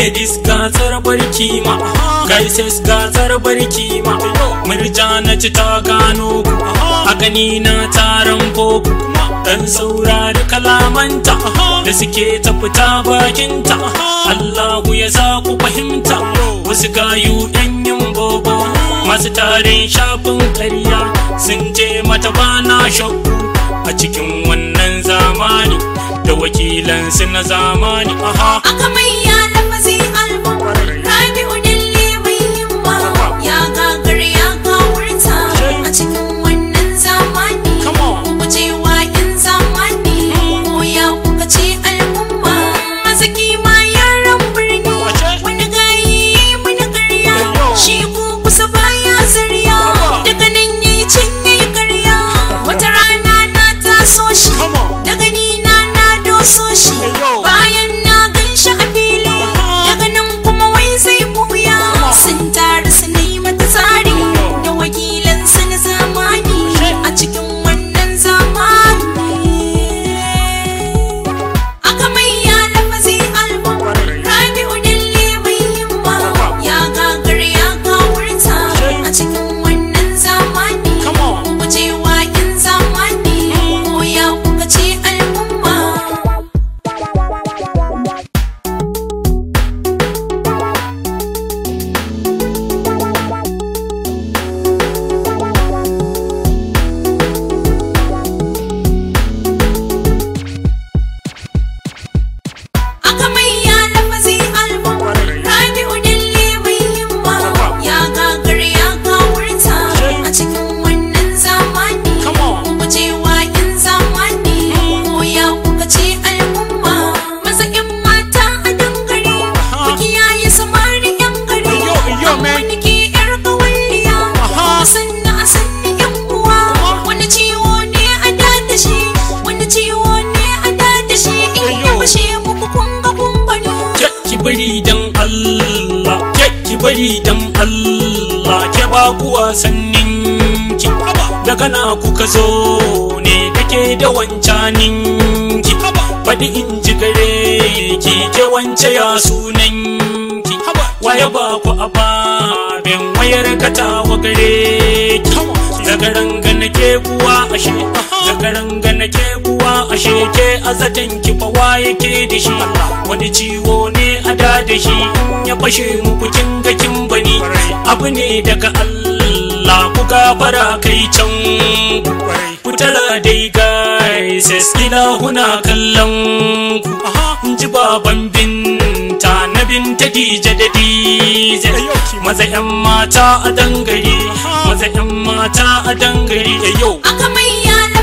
ladies gatsar barki ma gaises gatsar barki ma murja na ci ta gano ku a gani na taron boko dan saurari kalamanta da suke ta fita bakinta Allahu ya sa ku fahimta wasu gayu yan yin bobo masu tarin shafin karya sun je mata bana shakku a cikin wannan zamani da wakilansu na zamani aha aka mai ya lafazi album rabi'u dalle mai himma ya gagar ya gawurta a cikin wannan zamani Come on. ku guje wa in zamani ko ya kuka ce al'umma mazaki ma yaran birni Wace? wani gayi wani karya Ayyo. shi ko kusa baya zarya Haba. daga nan yayi can yayi karya wata rana na taso shi Come on. daga ni na na doso shi Ayyo. bayan na gan shi a fili daga nan kuma wai zai buya sun taru su yi mata tsari da wakilan su na zamani a cikin wannan zamani aka mai ya lafazi album rabi'u dalle mai himma ya gagar ya gawurta a cikin wannan zamani Come on. ku guje wa in zamani ko ya kuka ce al'umma aka mai ya lafazi album rabi'u dalle mai himma ya gagar ya gawurta a cikin wannan zamani Come on. ku guje wa in zamani ko ya kuka ce al'umma maza in mata a dangare ku kiyaye samari yan gari Yo, yo, man. wani ke yar kawalliya Aha. sanna a sanni yan uwa wani ciwo ne a dada shi wani ciwo ne a dada shi in ya Yo. fashe muku kun ga kun bani ke ki bari dan Allah ke ki bari dan Allah ke ba ku wasannin ki daga na kuka zo ne dake da wancanin ki faɗi in ji gare ki ke wance ya sunan ki waye ba ku ababen wayar katawa gare ki daga ranga nake kuwa ashe daga ranga nake kuwa ashe ke azatan ki fa waye ke da shi wani ciwo ne a da da shi in ya fashe muku kin ga kin bani abu ne daga Allah ku gafara kai can ku tara dai guys ila huna kallon ku in ji baban binta na binta dije da dije maza yan mata a dangare maza yan mata a dangare yau aka mai ya